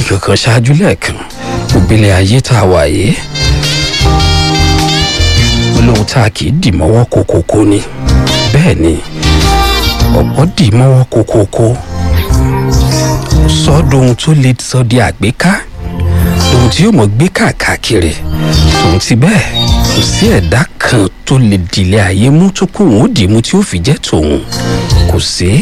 nǹkan kan ṣáájú lẹ́ẹ̀kan òbílẹ̀ ayé tá a wà yìí olóhùn tá a kì í dì mọ́wọ́ kókókó ni bẹ́ẹ̀ ni ọ̀pọ̀ dì mọ́wọ́ kókókó sọ́dọ̀ ohun tó lè sọ di àgbéká ohun tí yóò mọ̀ gbé káàkiri tòun ti bẹ́ẹ̀ kò sí ẹ̀dá kan tó lè dìlẹ̀ ayé mú tó kó òun ó dì í mú tí ó fi jẹ́ tòun kò sí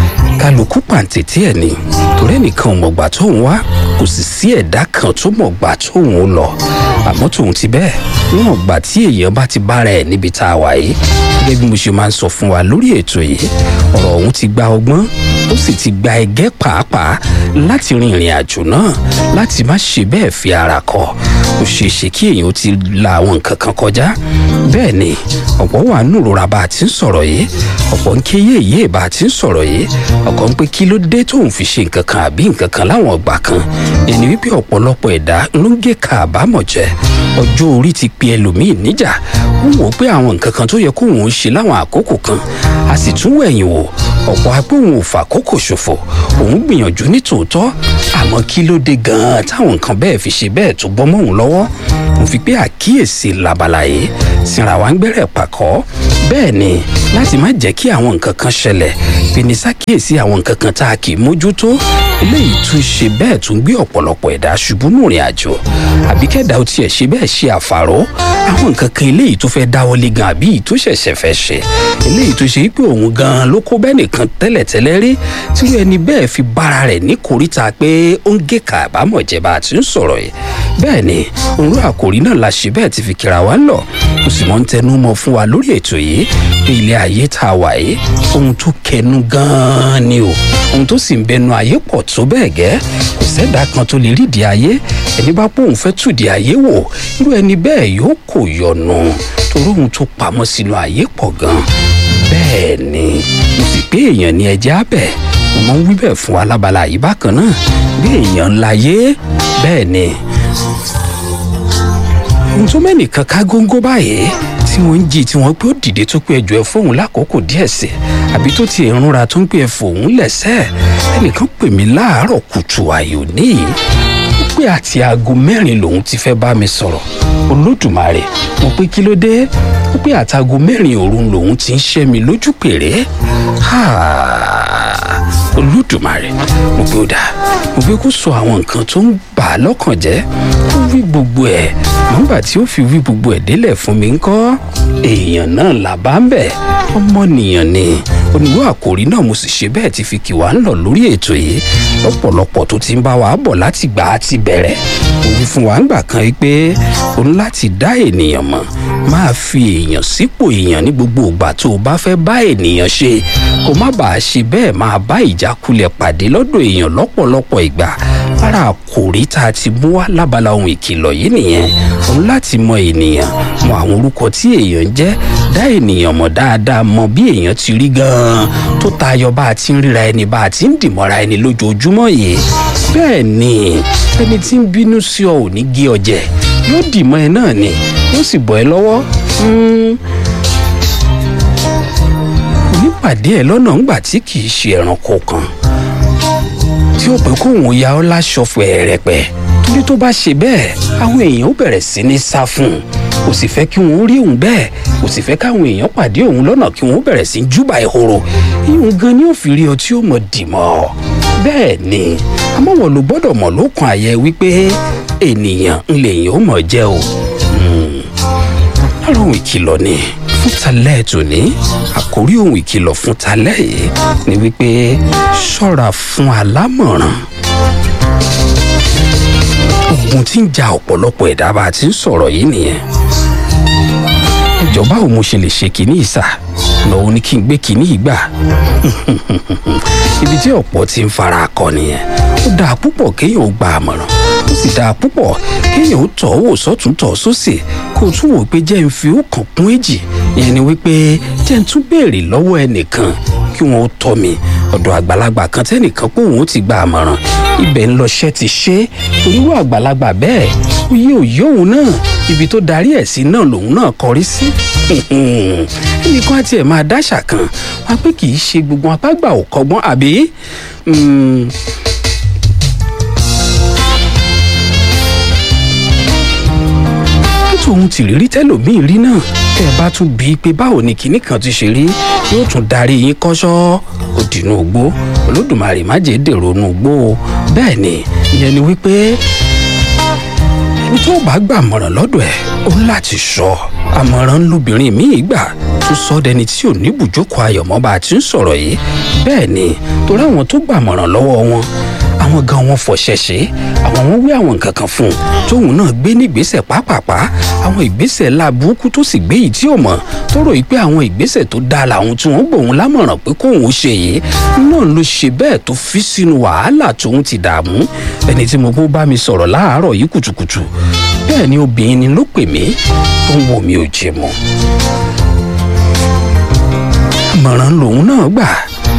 kálukú pàǹtẹ̀tẹ̀ ẹ̀ ni torí ẹnìkan ò mọ̀gbà tóun wá kò sì sí ẹ̀dá kan tó mọ̀gbà tóun ó lọ àmọ́ tòun ti bẹ́ẹ̀ níwọ̀n gbà tí èèyàn bá ti bára ẹ̀ níbi tá a wà yìí gẹ́gẹ́ bí mo ṣe máa ń sọ fún wa lórí ètò yìí ọ̀rọ̀ ọ̀hún ti gba ọgbọ́n ó sì ti gba ẹgẹ́ pàápàá láti rin ìrìn àjò náà láti má ṣe bẹ́ẹ̀ fi ara kọ ó ṣeé ṣe kí èèyàn ti la àwọn nǹkan kan kọjá bẹ́ẹ̀ ni ọ̀pọ̀ wà nùrora bá a ti ń sọ̀rọ̀ yìí ọ̀pọ̀ ń ké yéèyé bá a ti ń sọ̀rọ̀ yìí ọ̀kọ̀ ń pé kí ló dé tóun fi ṣe nǹkan kan àbí nǹkan kan láwọn ọgbà kan ẹni wípé ọ̀pọ̀lọpọ̀ ẹ̀dá ló ń gé ka àbámọ̀ jẹ ọjọ́ orí ti pe ẹlòmíì níjà ó wò ó pé àwọn nǹkan kan tó yẹ kóun ó ṣe láwọn àkókò kan a sì tún wẹ̀yìn wò ọ̀pọ̀ agbóhùn ò fàkókò ṣòfò òun gbìyànjú ní tòótọ́ àmọ́ kí ló dé gan-an táwọn nǹkan bẹ́ẹ̀ fi ṣe bẹ́ẹ̀ tó bọ́ mọ́ òun lọ́wọ́ mo fi pé àkíyèsí labala yìí sinra wa ń gbẹ́rẹ̀ pàkọ́ bẹ́ẹ̀ ni láti má jẹ́ kí àwọn nǹkan kan ṣẹlẹ̀ fini ṣàkíyèsí àwọn nǹkan kan tá a kì í mójútó eléyìí tún ṣe bẹ́ẹ̀ tún gbé ọ̀pọ̀lọpọ̀ ẹ̀dá ṣubú nù rìn àjò àbí kẹ́dà ó tiẹ̀ ṣe bẹ́ẹ̀ ṣe àfàró àwọn nǹkan kan eléyìí tó fẹ́ dáwọ́lé gan àbí tó ṣẹ̀ṣẹ̀ fẹ́ ṣe eléyìí tó ṣe pé òun gan ló kó bẹ́ẹ̀ nìkan tẹ́lẹ̀tẹ́lẹ̀ rí tí ẹni bẹ́ẹ̀ fi bára rẹ̀ ní kòríta pé ó ń gé kàbámọ̀ jẹ bá a ti ń sọ̀rọ̀ yìí bẹ́ẹ̀ ni òun àkòrí náà la ṣe bẹ́ẹ̀ ti fi kíra wa lọ mo sì mọ́ ń tẹnu mọ́ fún wa lórí ètò yìí pé ilé ayé tá a wà yìí ohun tó kẹnu gan-an ni o ohun tó sì ń bẹnu ayé pọ̀ tó bẹ́ẹ̀ gẹ́ kò sẹ́dá kan tó lè rídìí ayé ẹni bá pòun fẹ́ tùdí ayé wò irú ẹni bẹ́ẹ̀ yóò kò yọnu torí ohun tó pamọ́ sínú ayé pọ̀ gan bẹ́ẹ̀ ni mo sì pé èèyàn ni ẹjẹ́ abẹ́ mo máa ń wí bẹ́ẹ̀ fún alábala yìí bákan náà bí èèyàn ńlá yé bẹ́ẹ̀ ni ohun tó mẹ́nìkan ká góńgó báyìí tí wọ́n ń jí tí wọ́n pé ó dìde tó pé ẹjọ́ ẹ fóun lákòókò díẹ̀ sí àbí tó ti ìrúnra tó ń pè ẹ fòun lẹ́sẹ̀ ẹnìkan pè mí láàárọ̀ kùtù àyò níyì ó pé àti aago mẹ́rin lòun ti fẹ́ bá mi sọ̀rọ̀ olódùmarè mo pé kí ló dé ó pé àtàgò mẹ́rin òru lòun ti ń ṣẹ́ mi lójú pèrè olódùmarè mo pé ó dáa mo pé kó sọ àwọn nǹkan tó ń bà á lọ́kàn jẹ́ kó wí gbogbo ẹ̀ nígbà tí ó fi wí gbogbo ẹ̀ délẹ̀ fún mi ńkọ́ èèyàn náà là bá ń bẹ̀ ọmọnìyàn ni oníwó àkòrí náà mo sì ṣe bẹ́ẹ̀ ti fi kì wá ń lọ lórí ètò yìí lọ́pọ̀lọpọ̀ tó ti ń bá wa bọ̀ láti gbà á ti bẹ̀rẹ̀ òun fún wa ńgbà kan yìí pé o ní láti dá ènìyàn mọ̀ máa fi èèyàn sípò èèyàn ní gbogbo ìgbà tó o bá fẹ́ bá ènìyàn ṣe kó má bàa ṣe bẹ́ẹ̀ máa bá ìjákulẹ̀ pàdé lọ́dọ̀ èèyàn lọ́pọ̀lọpọ̀ ìgbà lára àkòrí tá a ti mú wá lábala ohun ìkìlọ̀ yìí nìyẹn òun láti mọ ènìyàn mọ àwọn orúkọ tí èèyàn ń jẹ́ dá ènìyàn mọ̀ dáadáa mọ bí èèyàn ti rí gan-an tó tayọ bá a ti ń ríra ẹni bá a ti ń dìmọ́ra ẹni lójoojúmọ́ yìí bẹ́ẹ̀ ni ẹni tí ń bínú sí ọ ò ní gé ọ jẹ yóò dìmọ́ ẹ náà ni yóò sì bọ́ ẹ lọ́wọ́ onípàdé ẹ lọ́nà ńgbà tí kì í ṣe ẹranko kan tí ó pé kóun ya ọ́ láṣọ fẹ̀rẹ̀pẹ̀ torí tó bá ṣe bẹ́ẹ̀ àwọn èèyàn ó bẹ̀rẹ̀ sí ní sá fún un kò sì fẹ́ kí wọ́n rí òun bẹ́ẹ̀ kò sì fẹ́ káwọn èèyàn pàdé òun lọ́nà kí wọ́n bẹ̀rẹ̀ sí júbà ìhòòrò ìhun gan ni ó fi rí ọ tí ó mọ̀ dìmọ̀ bẹ́ẹ̀ ni àmọ́ wọ́n ló gbọ́dọ̀ mọ̀ lókun àyẹ wípé ènìyàn ń lè yàn ó mọ̀ jẹ́ o lára ohun ìkìlọ̀ ni fún talẹ́ tòní àkórí ohun ìkìlọ̀ fún talẹ́ yìí ni wípé ṣọ́ra fún alámọ̀ràn ogun tí ń ja ọ̀pọ̀lọpọ̀ ẹ̀dá bá a ti ń sọ̀rọ̀ yìí nìyẹn ìjọba ò mo ṣe lè ṣe kínní ìsà lọ́wọ́ ní kí n gbé kínní ìgbà ibi tí ọ̀pọ̀ ti ń fara akọ nìyẹn ó dáa púpọ̀ kéèyàn ó gba àmọ̀ràn ó sì dáa púpọ̀ kéèyàn ó tọ̀ wò sọ́tún tọ̀ sósì kó o tún wò pé jẹ́ ń fi ọkàn kún èjì ìyẹn ni wípé jẹ́ ń tún béèrè lọ́wọ́ ẹnìkan kí wọ́n ó tọ́ mi ọ̀dọ̀ àgbàlagbà kan tẹ́nìkan pé òun ó ti gba àmọ̀ràn ibẹ̀ ń lọṣẹ́ ti ṣe torí wọ́n àgbàlagbà bẹ́ẹ̀ ó yé òye òun náà ibi tó darí ẹ̀ sí náà lòun náà kọrí sí ẹnìkan àti ẹ̀ máa dáṣà kan wá pé kì í ṣe gbogbo apágbà ò kọ́gbọ́n àbí tòun ti rírí tẹ́lòmíì rí náà tẹ́ ẹ bá tún bíi pé báwo ni kinní kan ti ṣe rí yóò tún darí yín kọ́ṣọ́ ó dìnnú ògbó olódùmarè má jẹ́ dèrò nù gbó o bẹ́ẹ̀ ni ìyẹn ni wípé ẹni tó bá gbàmọ̀ràn lọ́dọ̀ ẹ̀ ó láti sọ àmọ̀ràn lóbìnrin míì gbà tó sọ dẹni tí ò ní bùjókòó ayọ̀mọ́ bá a ti ń sọ̀rọ̀ yìí bẹ́ẹ̀ ni torí àwọn tó gbàmọ̀ràn lọ́wọ́ wọn àwọn gan wọn fọṣẹṣẹ àwọn wọn wí àwọn nǹkan kan fún un tóun náà gbé nígbésẹ̀ pápápá àwọn ìgbésẹ̀ láburúkú tó sì gbé yìí tí ò mọ̀ tó rò yìí pé àwọn ìgbésẹ̀ tó dáa làwọn tí wọ́n gbòun lámọ̀ràn pé kóun ó ṣe yìí náà ló ṣe bẹ́ẹ̀ tó fi sínú wàhálà tóun ti dààmú ẹni tí mo bó bá mi sọ̀rọ̀ láàárọ̀ yìí kùtùkùtù bẹ́ẹ̀ ni obìnrin ni ló pè mí tó ń wò mí ò jẹ mọ́ àmọ̀ràn lòun náà gbà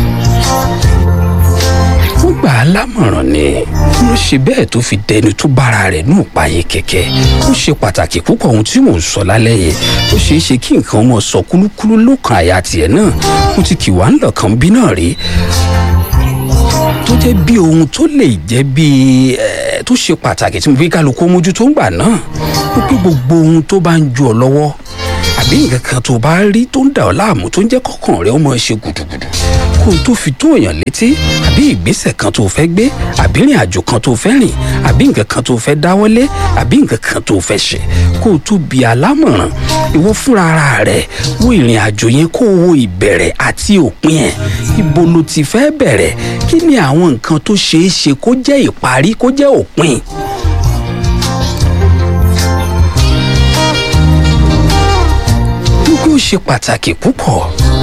wọ́n gbà á lámọ̀ràn ni ló ṣe bẹ́ẹ̀ tó fi dẹni tó bára rẹ̀ ní òpáyé kẹ̀kẹ́ ó ṣe pàtàkì púpọ̀ ohun tí mò ń sọ lálẹ́ yìí ó ṣeé ṣe kí nǹkan ọmọ sọ kúlúkúlú lókàn àyà tiẹ̀ náà mo ti kì wá ń lọ̀ kan bí náà rí tó jẹ́ bí ohun tó lè jẹ́ bí tó ṣe pàtàkì tí mo fi kálukú mójú tó ń gbà náà ó pé gbogbo ohun tó bá ń ju ọ lọ́wọ́ àbí nǹkan kan tó bá rí tó ń dà ọ́ láàmú tó ń jẹ́ kọ́kàn rẹ ó máa ṣe gùdùgùdù kó o tó fi tó èèyàn létí àbí ìgbésẹ̀ kan tó fẹ́ gbé àbí ìrìn àjò kan tó fẹ́ rìn àbí nǹkan kan tó fẹ́ dáwọ́lé àbí nǹkan kan tó fẹ́ ṣe kó o tó bi alámọ̀ràn ìwọ fúnra ara rẹ wo ìrìn àjò yẹn kó o wo ìbẹ̀rẹ̀ àti òpin ẹ̀ ibo ló ti fẹ́ bẹ̀rẹ̀ kí ni àwọn nǹkan tó ṣeé ṣe kó jẹ́ ìparí kó jẹ́ òpin gbogbo ṣe pàtàkì púpọ̀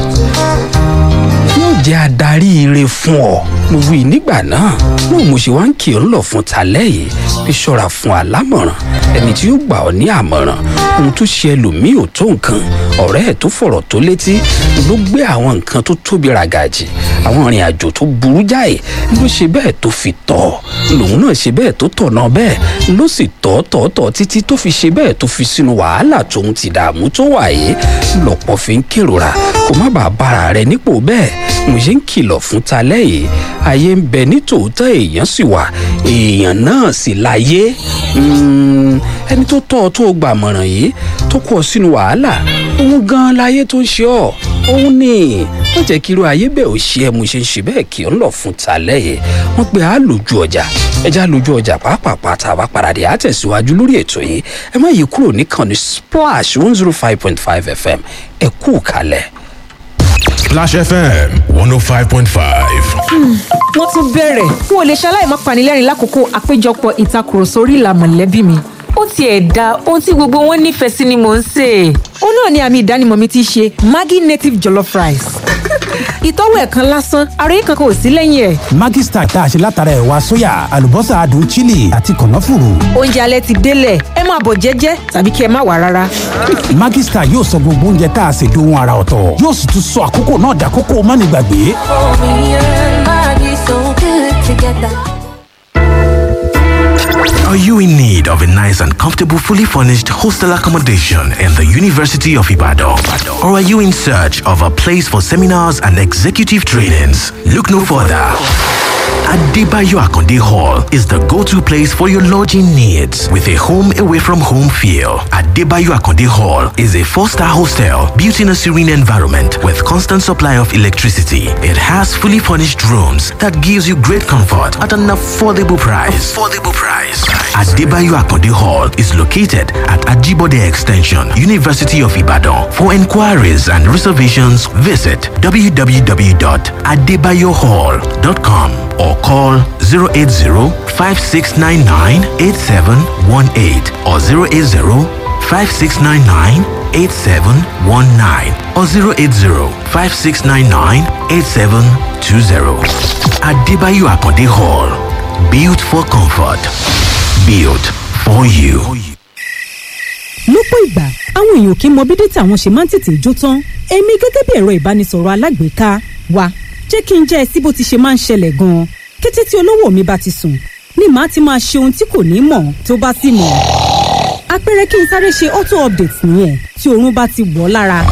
yóò jẹ́ adarí ire fún ọ mo wí nígbà náà náà mo ṣe wá ń kì ọ́ lọ fún talẹ́ yìí fi ṣọ́ra fún alámọ̀ràn ẹni tí yóò gbà ọ́ ní àmọ̀ràn ohun tó ṣe ẹlòmíì ò tó nǹkan ọ̀rẹ́ ẹ̀ tó fọ̀rọ̀ tó létí ló gbé àwọn nǹkan tó tóbi ràgàjì àwọn ìrìn àjò tó burú jáì ló ṣe bẹ́ẹ̀ tó fi tọ̀ lòun náà ṣe bẹ́ẹ̀ tó tọ̀ náà bẹ́ẹ̀ ló sì tọ̀ tọ̀ tọ̀ títí tó fi ṣe bẹ́ẹ̀ tó fi sínú wàhálà tóun ti dààmú tó wà yìí lọ́pọ̀ fi ń kérora kó má bàa bára rẹ̀ nípò bẹ́ẹ̀ mo ṣe ń kìlọ̀ fún talẹ́ yìí ayé ń bẹ ní tòótọ́ èèyàn sì wà èèyàn náà sì láyé ẹni tó tọ́ ọ tó gbàmọ̀ràn yìí tó kọ́ ọ sínú wàhálà òun gan láyé tó ń ṣe ọ́ òun ni wọ́n jẹ́ kí irú ayé bẹ́ẹ̀ ò ṣe é mo ṣe ń ṣe bẹ́ẹ̀ kí ọ ń lọ fún talẹ́ yìí wọ́n pe á lójú ọjà ẹja lójú ọjà pàápàá tá a bá paradì á tẹ̀síwájú lórí ètò yìí ẹ má yí kúrò níkànnì splash one zero five point five fm ẹ kú kalẹ̀. Splash FM 105.5. wọ́n tún bẹ̀rẹ̀ n ò lè ṣaláì má panilẹ́rìn lákòókò àpéjọpọ̀ ìtakùrọ̀sọ orí ìlà mọ̀lẹ́bí mi ó tiẹ̀ da ohun tí gbogbo wọn nífẹ̀ẹ́ sí ni mò ń sè é. ó náà ni àmì ìdánimọ̀ mi ti ṣe maggi native jollof rice. ìtọ́wò ẹ̀ kan lásán àròyé kankan ò sí lẹ́yìn ẹ̀. Maggi Star tá a ṣe látara ẹ̀wà sóyà àlùbọ́sà adùn chili àti kànáfùrù. oúnjẹ alẹ́ ti délẹ̀ ẹ máa bọ̀ jẹ́jẹ́ tàbí kí ẹ má wà rárá. Maggi Star yóò sọ gbogbo oúnjẹ tá a ṣe dohun ara ọ̀tọ̀ yóò sì tún sọ àkókò náà dàkókò mánigbàgbé. Are you in need of a nice and comfortable, fully furnished hostel accommodation in the University of Ibadan? Or are you in search of a place for seminars and executive trainings? Look no further. Adebayo Akonde Hall is the go-to place for your lodging needs with a home away from home feel. Adebayo Akonde Hall is a four-star hostel built in a serene environment with constant supply of electricity. It has fully furnished rooms that gives you great comfort at an affordable price. Affordable price. Adebayo Akonde Hall is located at Ajibode Extension, University of Ibadan. For inquiries and reservations, visit www.adebayohall.com or call 080-5699-8718 or 080-5699-8719 or 080-5699-8720. Adebayo Akonde Hall. Built for comfort. Built for you. lọ́pọ̀ ìgbà àwọn èèyàn kì í mọ bí dátà wọn ṣe máa ń tètè jó tán èmi gẹ́gẹ́ bí ẹ̀rọ ìbánisọ̀rọ̀ alágbèéká wa jẹ́ kí n jẹ́ ẹ sí bó ti ṣe máa ń ṣẹlẹ̀ gan-an kété tí olówó mi bá ti sùn ni màá ti máa ṣe ohun tí kò ní mọ̀ tó bá sì mọ̀ àpẹẹrẹ kí n sáré ṣe auto update nìyẹn tí oorun bá ti wọ̀ ọ́ lára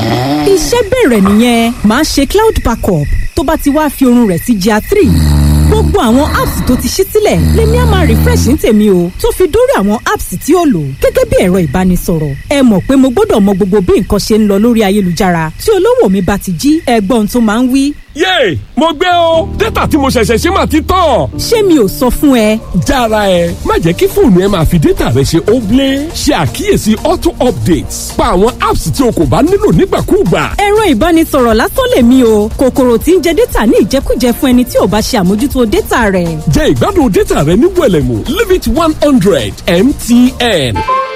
iṣẹ́ bẹ̀rẹ̀ nìyẹn màá ṣe cloud backup tó bá ti wá fi oorun rẹ̀ sí GIA three gbogbo àwọn apps tó ti ṣí sílẹ̀ lèmi á máa refresh ní tèmi o tó fi dórí àwọn apps tí ó lò gẹ́gẹ́ bí ẹ̀rọ ìbánisọ̀rọ̀ ẹ mọ̀ pé mo gbọ́dọ̀ mọ gbogbo bí nǹkan ṣe ń lọ lórí ayélujára tí olówó mi bá ti jí ẹgbọ́n tó máa ń wí. yéè mo gbé o dátà tí mo ṣẹ̀ṣẹ̀ ṣe máa ti tán. ṣé mi ò sọ fún ẹ. jára ẹ má jẹ́ kí fóònù ẹ máa fi dátà rẹ ṣe óblé ṣe àkíyèsí auto updates pa àwọn apps tí o kò bá nílò nígbàkúùgbà. ẹ̀rọ ìbánisọ̀rọ̀ lásán lèmi o kòkòrò tí ń jẹ dátà ní ìjẹkújẹ fún ẹni tí ò bá ṣe àmójútó dátà rẹ̀. jẹ ìgbádùn dátà rẹ ní wẹlẹmù limit one hundred mtn.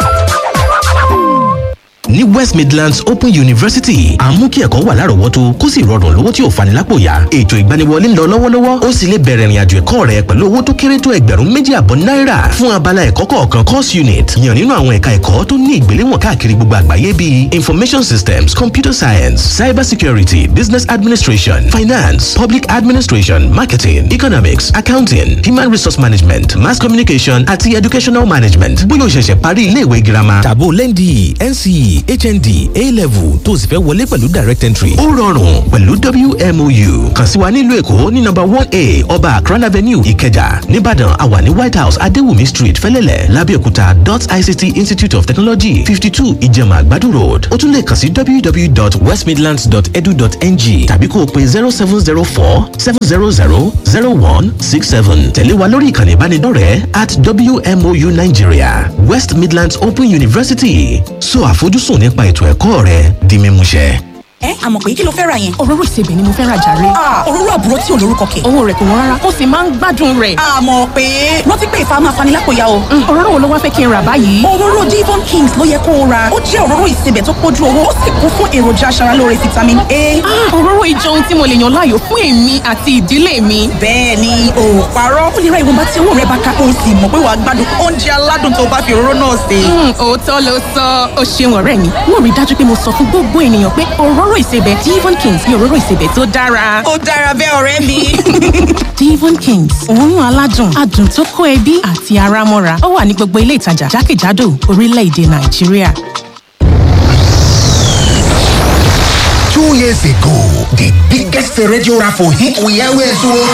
ní west midlands open university à ń mú kí ẹ̀kọ́ wà lárọ̀ọ́wọ́tó kó sì rọrùn lówó tí ò fani lápò yá ètò ìgbaniwọlé ń lọ lọ́wọ́lọ́wọ́ ó sì lè bẹ̀rẹ̀ ìrìnàjò ẹ̀kọ́ rẹ pẹ̀lú owó tó kéré tó ẹgbẹ̀rún méjì àbọ̀ náírà fún abala ẹ̀kọ́ kọ̀ọ̀kan course unit yàn nínú àwọn ẹ̀ka ẹ̀kọ́ tó ní ìgbéléwọ̀n káàkiri gbogbo àgbáyé bíi information systems computer science cyber security business administration finance public administration marketing economics accounting human resource management mass communication àti educational management bóyá o ṣẹ̀ṣẹ̀ parí iléèwé girama tàbó lẹ́ndì nce hnd a-level tó o sì fẹ́ wọlé pẹ̀lú direct entry. ó rọrùn pẹ̀lú wmou kàn sí wa nílùú èkó ní nọ́mbà one a ọba akran avenue ìkẹjà nìbàdàn àwa ní white house adéwùmí street fẹlẹ́lẹ̀ lábẹ́òkúta dot ict institute of technology fifty two ìjẹ̀mà àgbàdo road ó tún lè kàn sí www.westmidlands.edu.ng tàbí kó o pe zero seven zero four seven zero zero zero one six seven tẹ̀lé wa lórí ìkànnì ìbánidọ́rẹ̀ẹ́ at wmou nigeria west midlands open university so àfojúsùn nípa ètò ẹ̀kọ́ rẹ di mímúṣẹ. ẹ àmọ̀ pé kí ló fẹ́ ra yẹn. òróró ìsebẹ̀ ni mo fẹ́ ra jàre. òróró àbúrò tí ò lórúkọ kẹ̀. owó rẹ̀ kò wọ́n rárá ó sì máa ń gbádùn rẹ̀. àmọ̀ pé rántí pé ìfà máa fani lápòyà o. òróró wo ló wá fẹ́ kí n rà báyìí. òróró Devon Kings ló yẹ kó o ra ó jẹ́ òróró ìsebẹ̀ tó pójú owó ó sì kún fún èròjà aṣaralóore vitamin A. òróró ìjọ ohun tí mo lè yàn láàyò fún èmi àti ìdílé mi. bẹ́ẹ̀ ni o ò parọ́ ó lè ra ìwọ̀nba tí owó rẹ bá ká o sì mọ̀ pé wàá gbádùn oúnjẹ aládùn tó bá fi òróró náà sè. òótọ́ ló sọ ó ṣeun ọ̀rẹ́ mi mo rí dájú pé mo sọ fún gbogbo ènìyàn pé òróró ìsebẹ̀ Devon Kings ni òróró ìsebẹ̀ tó dára. ó dára bẹ́ẹ̀ ọ̀rẹ́ mi. Devon Kings òórùn aládùn adùn tó kó ẹbí àti ara mọ́ra ó wà ní gbogbo ilé ìtajà jákèjádò orílẹ̀-èdè Nàìjíríà. Two years ago, the biggest radio raffle hit we always won.